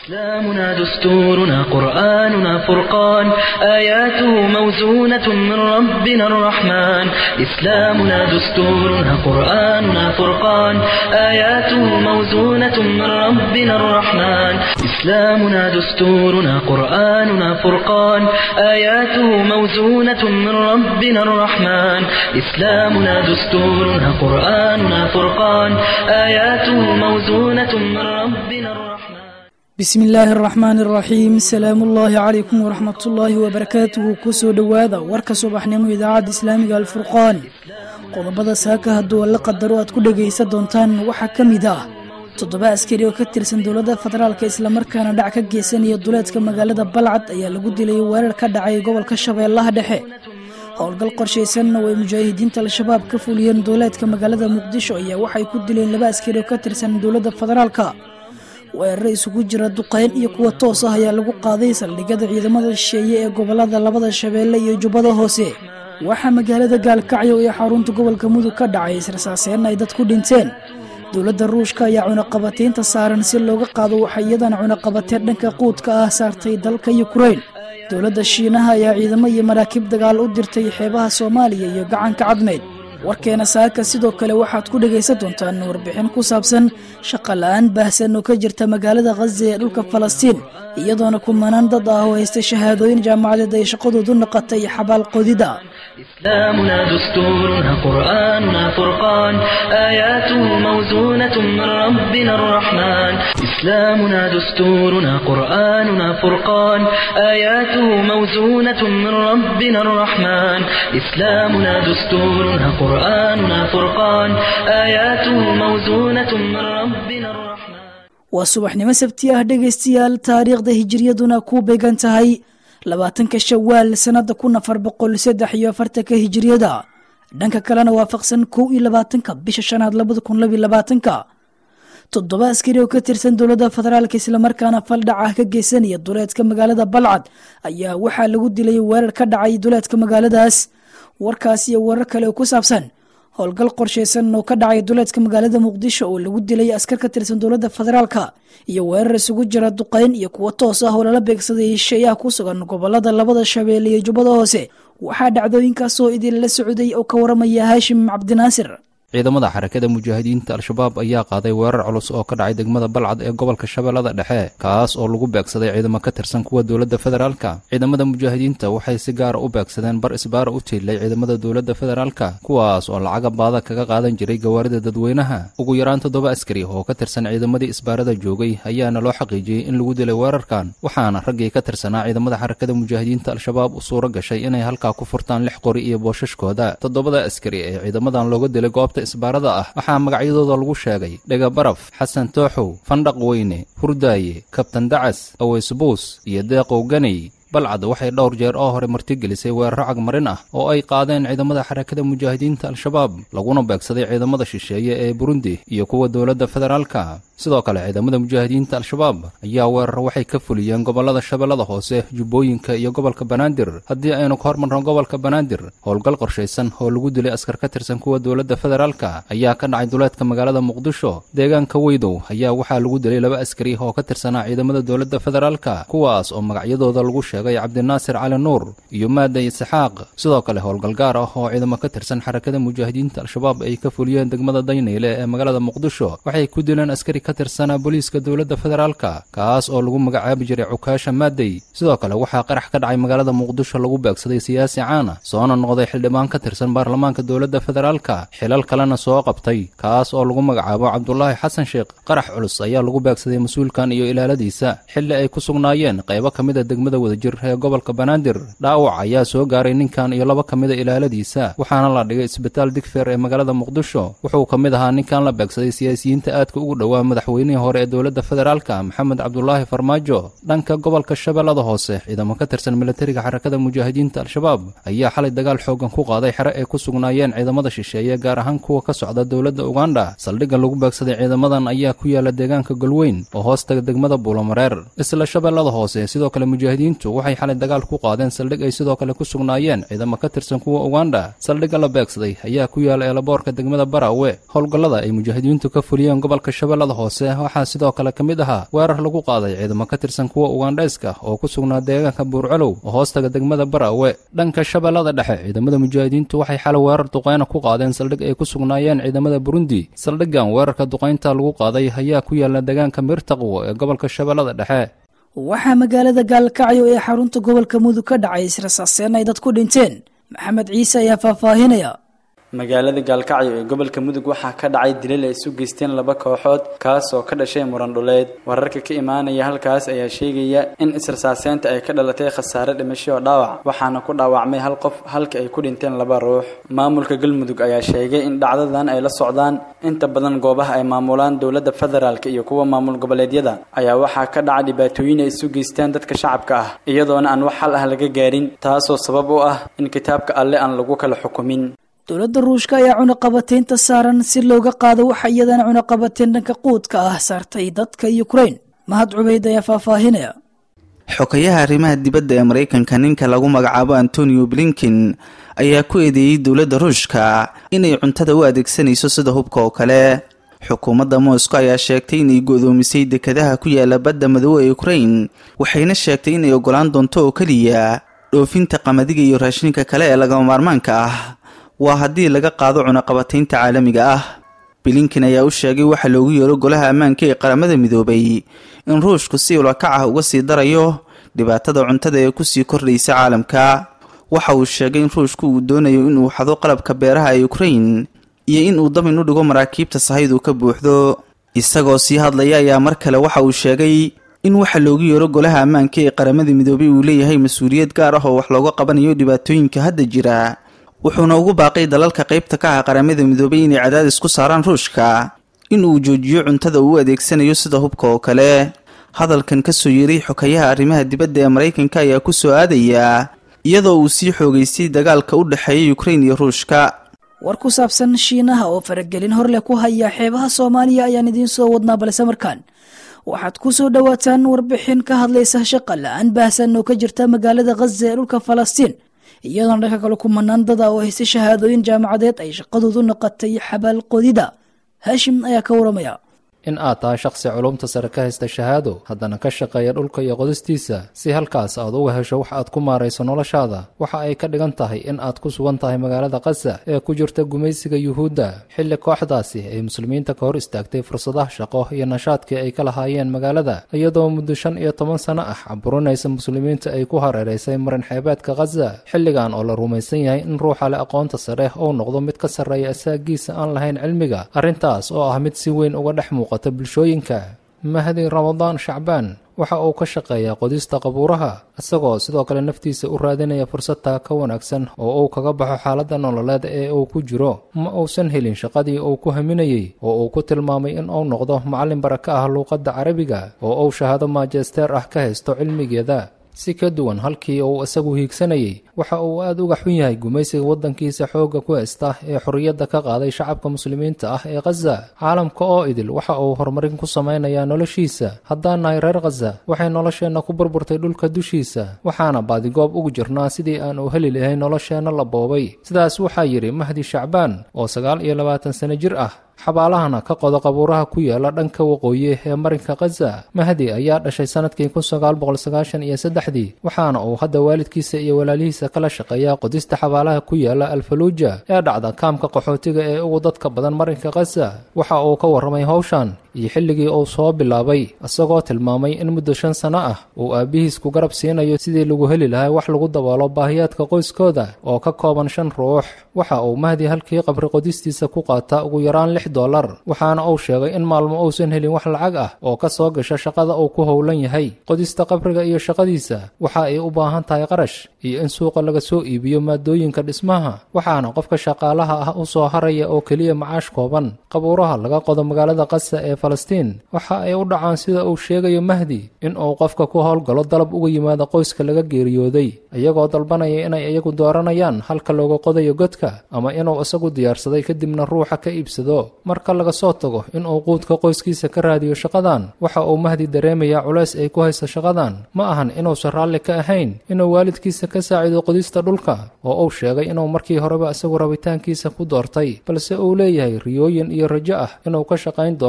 إسلامنا دستورنا قرآننا فرقان آياته موزونة من ربنا الرحمن إسلامنا دستورنا قرآننا فرقان آياته موزونة من ربنا الرحمن إسلامنا دستورنا قرآننا فرقان آياته موزونة من ربنا الرحمن إسلامنا دستورنا قرآننا فرقان آياته موزونة من ربنا الرحمن bismi illaahi araxmaan araxiim salaamu ullaahi calaykum waraxmatullaahi wabarakaatuhu kusoo dhowaada warka subaxnimo idaacadda islaamiga alfurqaan qodobada saaka hadduu alla qadaro aad ku dhegaysan doontaan waxaa ka mid ah toddoba askari oo ka tirsan dowladda federaalka islamarkaana dhac ka geysanaya duleedka magaalada balcad ayaa lagu dilay weerar ka dhacay gobolka shabeellaha dhexe howlgal qorshaysanna oo ay mujaahidiinta al-shabaab ka fuliyeen duleedka magaalada muqdisho ayaa waxay ku dileen laba askari oo ka tirsan dowladda federaalka weeraro isugu jira duqeyn iyo kuwa toos ah ayaa lagu qaaday saldhigyada ciidamada shisheeye ee gobolada labada shabeelle iyo jubbada hoose waxaa magaalada gaalkacyo ee xarunta gobolka mudug ka dhacay israsaaseen ay dad ku dhinteen dowladda ruushka ayaa cunaqabataynta saaran si looga qaado waxay iyadana cunaqabateen dhanka quudka ah saartay dalka yukrain dowladda shiinaha ayaa ciidamo iyo maraakiib dagaal u dirtay xeebaha soomaaliya iyo gacanka cadmeyd warkeena saaka sidoo kale waxaad ku dhegaysan doontaan warbixin ku saabsan shaqa la-aan baahsan oo ka jirta magaalada khaza ee dhulka falastiin iyadoona kumanaan dad ah oo haysta shahaadooyin jaamacadeed ay shaqadoodu noqotay xabaal qodida إسلامنا دستورنا قرآننا فرقان آياته موزونة من ربنا الرحمن إسلامنا دستورنا قرآننا فرقان آياته موزونة من ربنا الرحمن إسلامنا دستورنا قرآننا فرقان آياته موزونة من ربنا الرحمن waa subaxnimo sabti ah dhegaystayaal taariikhda hijiriyaduna ku beegan tahay labaatanka shawaal sannada kun afar boqol saddex iyo afartanka hijiriyada dhanka kalena waafaqsan kow iyo labaatanka bisha shanaad labada kun labiyo labaatanka toddoba askari oo ka tirsan dowladda federaalka islamarkaana faldhac ah ka geysanaya duleedka magaalada balcad ayaa waxaa lagu dilay weerar ka dhacay duleedka magaaladaas warkaas iyo warar kale oo ku saabsan howlgal qorshaysan oo ka dhacay duleedka magaalada muqdisho oo lagu dilay askar ka tirsan dowladda federaalka iyo weerar isugu jira duqeyn iyo kuwo toos ah oo lala beegsaday hesheeyaha ku sugan gobolada labada shabeelle iyo jubbada hoose waxaa dhacdooyinkaas oo idinla socday oo ka waramaya haashim cabdinaasir ciidamada xarakada mujaahidiinta al-shabaab ayaa qaaday weerar culus oo ka dhacay degmada balcad ee gobolka shabeellada dhexe kaas oo lagu beegsaday ciidamo ka tirsan kuwa dowladda federaalka ciidamada mujaahidiinta waxay si gaara u beegsadeen bar isbaara u tiilay ciidamada dowladda federaalka kuwaas oo lacaga baada kaga qaadan jiray gawaarida dadweynaha ugu yaraan toddoba askari oo ka tirsan ciidamadii isbaarada joogay ayaana loo xaqiijiyey in lagu dilay weerarkan waxaana raggii ka tirsanaa ciidamada xarakada mujaahidiinta al-shabaab u suuro gashay inay halkaa ku furtaan lix qori iyo boosashkooda toddobada askari ee ciidamadan looga dilay goobta isbaarada ah waxaa magacyadooda lagu sheegay dhegabaraf xasan tooxow fandhaq weyne hurdaaye kabtan dacas aweysbuus iyo deeqow ganay balcad waxay dhowr jeer oo hore martigelisay weeraro cagmarin ah oo ay qaadeen ciidamada xarakada mujaahidiinta al-shabaab laguna beegsaday ciidamada shisheeye ee burundi iyo kuwa dowladda federaalka sidoo kale ciidamada mujaahidiinta al-shabaab ayaa weeraro waxay ka fuliyeen gobolada shabeellada hoose jubbooyinka iyo gobolka banaadir haddii aynu ka hormarno gobolka banaadir howlgal qorshaysan oo lagu dilay askar ka tirsan kuwa dowladda federaalka ayaa ka dhacay duleedka magaalada muqdisho deegaanka weydow ayaa waxaa lagu dilay laba askari oo ka tirsanaa ciidamada dowladda federaalka kuwaas oo magacyadooda lagu sheegay cabdinaasir cali nuur iyo maada isxaaq sidoo kale howlgal gaar ah oo ciidamo ka tirsan xarakada mujaahidiinta al-shabaab ay ka fuliyeen degmada daynayle ee magaalada muqdisho waxay ku dileen askari ka tirsanaa booliiska dowladda federaalka kaas oo lagu magacaabi jiray cukaasha maadey sidoo kale waxaa qarax ka dhacay magaalada muqdisho lagu beegsaday siyaasi caana soona noqday xildhibaan ka tirsan baarlamaanka dowladda federaalka xilal kalena soo qabtay kaas oo lagu magacaabo cabdulaahi xasan sheekh qarax culus ayaa lagu beegsaday mas-uulkan iyo ilaaladiisa xilli ay ku sugnaayeen qaybo ka mid a degmada wadajir ee gobolka banaadir dhaawac ayaa soo gaaray ninkan iyo laba ka mida ilaaladiisa waxaana la dhigay isbitaal digfeer ee magaalada muqdisho wuxuu ka mid ahaa ninkan la beegsaday siyaasiyiinta aadka ugu dhowaa madaxweynihii hore ee dowladda federaalka maxamed cabdulaahi farmaajo dhanka gobolka shabeellada hoose ciidamo ka tirsan militariga xarakada mujaahidiinta al-shabaab ayaa xalay dagaal xoogan ku qaaday xere ay ku sugnaayeen ciidamada shisheeye gaar ahaan kuwa ka socda dowladda uganda saldhigga lagu beegsaday ciidamadan ayaa ku yaala deegaanka galweyn oo hoostaga degmada buulamareer isla shabeellada hoose sidoo kale mujaahidiintu waxay xalay dagaal ku qaadeen saldhig ay sidoo kale ku sugnaayeen ciidamo ka tirsan kuwa uganda saldhigga la beegsaday ayaa ku yaala eelaboorka degmada barawe howlgallada ay mujaahidiintu ka fuliyeen gobolka shabeellada hoose waxaa sidoo kale ka mid ahaa weerar lagu qaaday ciidamo ka tirsan kuwa ugandhayska oo ku sugnaa deegaanka buurcalow oo hoostaga degmada baraawe dhanka shabeellada dhexe ciidamada mujaahidiintu waxay xalay weerar duqeyna ku qaadeen saldhig ay ku sugnaayeen ciidamada burundi saldhiggan weerarka duqaynta lagu qaaday ayaa ku yaala deegaanka miirtaqwo ee gobolka shabeellada dhexe waxaa magaalada gaalkacyo ee xarunta gobolka mudug ka dhacay israsaaseen ay dad ku dhinteen maxamed ciise ayaa faahfaahinaya magaalada gaalkacyo ee gobolka mudug waxaa ka dhacay dilal ay isu geysteen laba kooxood kaas oo ka dhashay muran dhuleed wararka ka imaanaya halkaas ayaa sheegaya in israsaaseynta ay ka dhalatay khasaare dhimasho oo dhaawac waxaana ku dhaawacmay hal qof halka ay ku dhinteen laba ruux maamulka galmudug ayaa sheegay in dhacdadan ay la socdaan inta badan goobaha ay maamulaan dowladda federaalk iyo kuwa maamul goboleedyada ayaa waxaa ka dhaca dhibaatooyin ay isu geystaan dadka shacabka ah iyadoona aan wax xal ah laga gaarin taasoo sabab u ah in kitaabka alle aan lagu kala xukumin dowladda ruushka ayaa cunaqabateynta saaran si looga qaado waxa iyadana cunaqabateyn dhanka quudka ah saartay dadka ukrain mahad cubeyd ayaa faahfaahinaya xogayaha arrimaha dibadda ee maraykanka ninka lagu magacaabo antonio blinken ayaa ku eedeeyey dowladda ruushka inay cuntada u adeegsanayso sida hubka oo kale xukuumadda moscow ayaa sheegtay inay go-doomisay dekadaha ku yaala badda madoobe ee ukrain waxayna sheegtay inay ogolaan doonto oo keliya dhoofinta qamadiga iyo raashinka kale ee lagama maarmaanka ah waa haddii laga qaado cunaqabateynta caalamiga ah bilinkin ayaa u sheegay waxa loogu yeero golaha ammaanka ee qaramada midoobay in ruushku si ulakac ah uga sii darayo dhibaatada cuntada ee kusii kordhaysa caalamka waxa uu sheegay in ruushku uu doonayo inuu xado qalabka beeraha ee ukrain iyo in uu dabin u dhigo maraakiibta sahaydu ka buuxdo isagoo sii hadlaya ayaa mar kale waxa uu sheegay in waxa loogu yeero golaha ammaanka ee qaramada midoobay uu leeyahay mas-uuliyad gaar ah oo wax looga qabanayo dhibaatooyinka hadda jira wuxuuna ugu baaqay dalalka qaybta ka ah qaramada midoobay inay cadaadis ku saaraan ruushka in uu joojiyo cuntada uu u adeegsanayo sida hubka oo kale hadalkan kasoo yeeray xokayaha arrimaha dibadda ee maraykanka ayaa ku soo aadaya iyadoo uu sii xoogaystay dagaalka u dhexeeya ukrain iyo ruushka war ku saabsan shiinaha oo faragelin hor leh ku haya xeebaha soomaaliya ayaan idiin soo wadnaa balse markaan waxaad ku soo dhowaataan warbixin ka hadlaysa shaqa la-aan baahsan oo ka jirta magaalada khaza ee dhulka falastiin iyadoona dhanka kale kumanaan dada oo haystay shahaadooyin jaamacadeed ay shaqadoodu noqotay xabaal qodida haashim ayaa ka waramaya in aad tahay shakhsi culumta sare ka haysta shahaado haddana ka shaqeeya dhulka iyo qodistiisa si halkaas aad uga hesho wax aad ku maarayso noloshaada waxa ay ka dhigan tahay in aad ku sugan tahay magaalada khaza ee ku jirta gumaysiga yuhuudda xilli kooxdaasi ay muslimiinta ka hor istaagtay fursadaha shaqo iyo nashaadkii ay ka lahaayeen magaalada iyadoo muddo shan iyo toban sano ah caburinaysa muslimiinta ay ku hareeraysay marin xeebeedka khaza xilligan oo la rumaysan yahay in ruuxa leh aqoonta sare uu noqdo mid ka sarreeya asaagiisa aan lahayn cilmiga arrintaas oo ah mid si weyn uga dhex muuqata bulshooyinka mahdi ramadaan shacbaan waxa uu ka shaqeeyaa qodista qabuuraha isagoo sidoo kale naftiisa u raadinaya fursad taa ka wanaagsan oo uu kaga baxo xaaladda nololeed ee uu ku jiro ma uusan helin shaqadii uu ku haminayey oo uu ku tilmaamay in uu noqdo macallin baraka ah luuqadda carabiga oo uu shahaado maajisteer ah ka haysto cilmigeeda si ka duwan halkii uu isagu hiigsanayey waxa uu aad uga xun yahay gumaysiga waddankiisa xoogga ku haysta ee xorriyadda ka qaaday shacabka muslimiinta ah ee khaza caalamka oo idil waxa uu horumarin ku samaynayaa noloshiisa haddaan nahay reer khaza waxay nolosheenna ku burburtay dhulka dushiisa waxaana baadigoob ugu jirnaa sidii aan u heli lahayn nolosheenna la boobay sidaas waxaa yidhi mahdi shacbaan oo sagaal iyo labaatan sano jir ah xabaalahana ka qoda qabuuraha ku yaala dhanka waqooyi ee marinka khaza mahdi ayaa dhashay sanadkii kun sagaal boqol sagaashan iyo saddexdii waxaana uu hadda waalidkiisa iyo walaalihiisa kala shaqeeyaa qodista xabaalaha ku yaala alfaluuja ee dhacda kaamka qaxootiga ee ugu dadka badan marinka khaza waxa uu ka warramay howshan iyo xilligii uu soo bilaabay isagoo tilmaamay in muddo shan sano ah uu aabbihiis ku garab siinayo sidii lagu heli lahay wax lagu daboolo baahiyaadka qoyskooda oo ka kooban shan ruux waxa uu mahdi halkii qabri qodistiisa ku qaataa ugu yaraan lix dolar waxaana uu sheegay in maalmo uusan helin wax lacag ah oo ka soo gasha shaqada uu ku howlan yahay qodista qabriga iyo shaqadiisa waxa ay u baahan tahay qarash iyo in suuqa laga soo iibiyo maadooyinka dhismaha waxaana qofka shaqaalaha ah u soo haraya oo keliya macaash kooban qabuuraha laga qodo magaalada kasa ee falastiin waxa ay u dhacaan sida uu sheegayo mahdi in uu qofka ku howlgalo dalab uga yimaado qoyska laga geeriyooday iyagoo dalbanaya inay iyagu dooranayaan halka looga qodayo godka ama inuu isagu diyaarsaday kadibna ruuxa ka iibsado marka laga soo tago inuu quudka qoyskiisa ka raadiyo shaqadan waxa uu mahdi dareemayaa culays ay ku hayso shaqadan ma ahan inuusan raalli ka ahayn inuu waalidkiisa ka saacido qodista dhulka oo uu sheegay inuu markii horeba isagu rabitaankiisa ku doortay balse uu leeyahay riyooyin iyo rajo ah inuu ka shaqayn doono howlo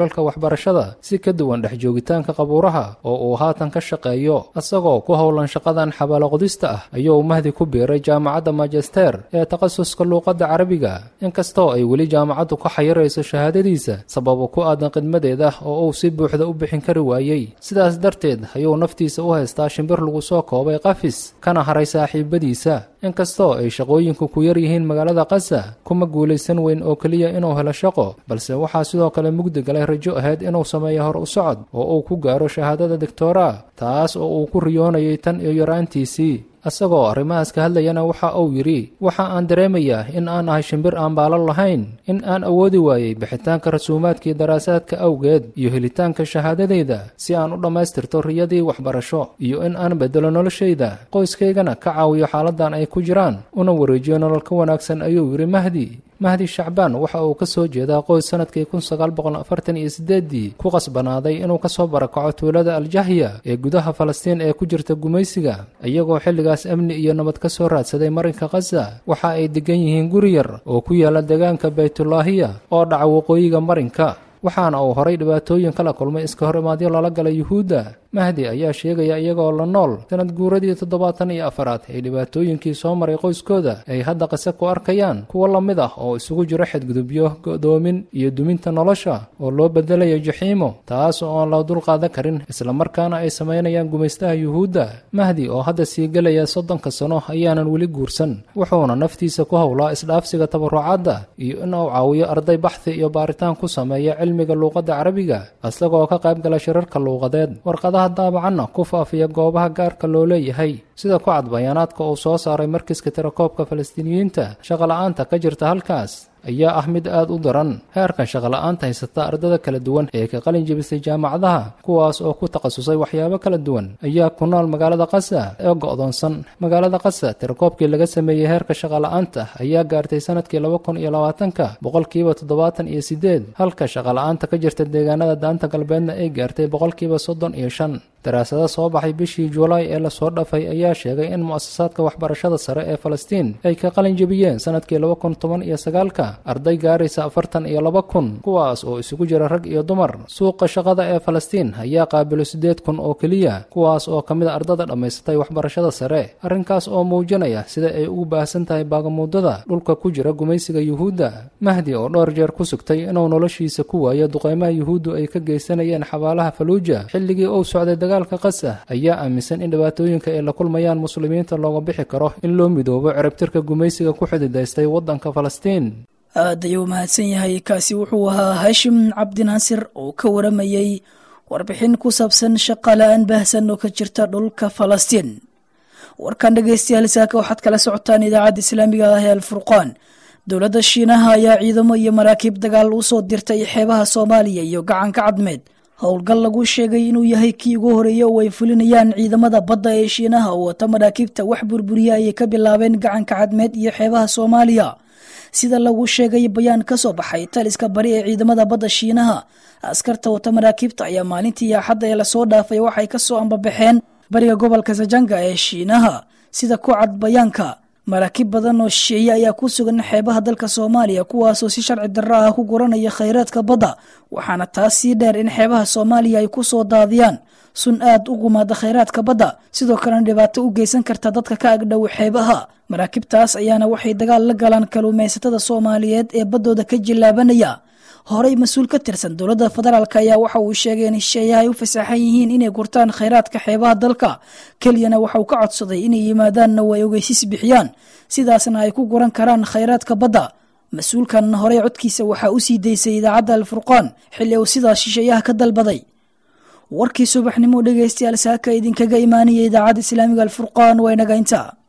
xilalka waxbarashada si ka duwan dhex joogitaanka qabuuraha oo uu haatan ka shaqeeyo isagoo ku howlan shaqadan xabaaloqodista ah ayuu mahdi ku biiray jaamacadda majester ee takhasuska luuqadda carabiga inkastoo ay weli jaamacaddu ka xayirayso shahaadadiisa sababo ku aadan khidmadeeda oo uu si buuxda u bixin kari waayey sidaas darteed ayuu naftiisa u haystaa shimbir lagu soo koobay qafis kana haray saaxiibadiisa inkastoo ay shaqooyinku ku yar yihiin magaalada kasa kuma guulaysan weyn oo keliya inuu helo shaqo balse waxaa sidoo kale mugdi galay rajo ahayd inuu sameeyo hor u socod oo uu ku gaaro shahaadada doctora taas oo uu ku riyoonayay tan iyo yaraantiisii isagoo arrimahaas ka hadlayana waxa uu yidhi waxa aan dareemayaa in aan ahay shimbir aan baalo lahayn in aan awoodi waayey bixitaanka rasuumaadkii daraasaadka awgeed iyo helitaanka shahaadadayda si aan u dhammaystirto riyadii waxbarasho iyo in aan beddelo noloshayda qoyskaygana ka caawiyo xaaladan ay ku jiraan una wareejiyo nolol ka wanaagsan ayuu yidhi mahdi mahdi shacbaan waxa uu ka soo jeedaa qoys sanadkii kun sagaal boqol afartan iyo sideeddii ku qasbanaaday inuu ka soo barakaco tuulada aljahya ee gudaha falastiin ee ku jirta gumaysiga iyagoo xilligaas amni iyo nabad ka soo raadsaday marinka khaza waxa ay degan yihiin guri yar oo ku yaala deegaanka baytulaahiya oo dhaca waqooyiga marinka waxaana uu horay dhibaatooyin kala kulmay iska hor imaadyo lala galay yuhuudda mahdi ayaa sheegaya iyagoo la nool sanad guuradii toddobaatan iyo afaraad ee dhibaatooyinkii soo maray qoyskooda ay hadda qise ku arkayaan kuwo la mid ah oo isugu jiro xadgudubyo go'doomin iyo duminta nolosha oo loo bedelayo jaxiimo taas oo aan la dulqaadan karin islamarkaana ay samaynayaan gumaystaha yuhuudda mahdi oo hadda sii gelaya soddonka sano ayaanan weli guursan wuxuuna naftiisa ku howlaa isdhaafsiga tabarucadda iyo in uu caawiyo arday baxthi iyo baaritaan ku sameeya cilmiga luuqadda carabiga isagoo ka qayb gala shirarka luuqadeed warqadaha daabacanna ku faafiya goobaha gaarka loo leeyahay sida ku cad bayaanaadka uu soo saaray markiska tirakoobka falastiiniyiinta shaqola'aanta ka jirta halkaas ayaa ah mid aad u daran heerkan shaqola'aanta haysata ardada kala duwan ee ka qalin jebisay jaamacadaha kuwaas oo ku takhasusay waxyaabo kala duwan ayaa ku nool magaalada kasa ee go'doonsan magaalada kasa tirakoobkii laga sameeyey heerka shaqola'aanta ayaa gaartay sanadkii laba kun iyo labaatanka boqolkiiba toddobaatan iyo sideed halka shaqola'aanta ka jirta deegaanada daanta galbeedna ay gaartay boqolkiiba soddon iyo shan daraasado soo baxay bishii juulaay ee lasoo dhafay ayaa sheegay in mu'asasaadka waxbarashada sare ee falastiin ay ka qalin jebiyeen sanadkii laba kun toban iyo sagaalka arday gaaraysa afartan iyo laba kun kuwaas oo isugu jira rag iyo dumar suuqa shaqada ee falastiin ayaa qaabilo siddeed kun oo keliya kuwaas oo ka mid a ardada dhammaysatay waxbarashada sare arrinkaas oo muujinaya sida ay ugu baahsan tahay baagamuudada dhulka ku jira gumaysiga yuhuudda mahdi oo dhowr jeer ku sugtay inuu noloshiisa ku waayo duqaymaha yuhuuddu ay ka geysanayeen xabaalaha faluuja xilligii uu socday dagaalka kasa ayaa aaminsan in dhibaatooyinka ay la kulmayaan muslimiinta looga bixi karo in loo midoobo ciribtirka gumaysiga ku xididaystay waddanka falastiin aad ayuu mahadsan yahay kaasi wuxuu ahaa haashim cabdinaasir oo ka waramayey warbixin ku saabsan shaqala-aan baahsan oo ka jirta dhulka falastiin warkan dhegeystayaal saaka waxaad kala socotaan idaacadda islaamiga ah ee alfurqaan dowladda shiinaha ayaa ciidamo iyo maraakiib dagaal u soo dirtay xeebaha soomaaliya iyo gacanka cadmeed howlgal lagu sheegay inuu yahay kii ugu horeeya oo ay fulinayaan ciidamada badda ee shiinaha oo wata maraakiibta wax burburiya ayay ka bilaabeen gacanka cadmeed iyo xeebaha soomaaliya sida lagu sheegay bayaan ka soo baxay taliska bari ee ciidamada badda shiinaha askarta wata maraakiibta ayaa maalintii axadda ee lasoo dhaafay waxay kasoo ambabaxeen bariga gobolka sajanga ee shiinaha sida ku cad bayaanka maraakiib badan oo shisheeye ayaa ku sugan xeebaha dalka soomaaliya kuwaasoo si sharci darro ah ku guranaya khayraadka badda waxaana taas sii dheer in xeebaha soomaaliya ay ku soo daadiyaan sun aad u gumaada khayraadka badda sidoo kalena dhibaato u geysan karta dadka ka agdhow xeebaha maraakiibtaas ayaana waxay dagaal la galaan kaluumaysatada soomaaliyeed ee baddooda ka jillaabanaya horey mas-uul ka tirsan dowladda federaalk ayaa waxa uu sheegay in hesheeyaha ay u fasaxan yihiin inay gurtaan khayraadka xeebaha dalka keliyana waxa uu ka codsaday inay yimaadaanna way ogeysis bixiyaan sidaasna ay ku guran karaan khayraadka badda mas-uulkan horey codkiisa waxaa u sii daysay idaacadda alfurqaan xilli uu sidaas shisheeyaha ka dalbaday warkii subaxnimo dhegeystayaal saaka idinkaga imaanaya idaacadda islaamiga alfurqaan waa inaga intaa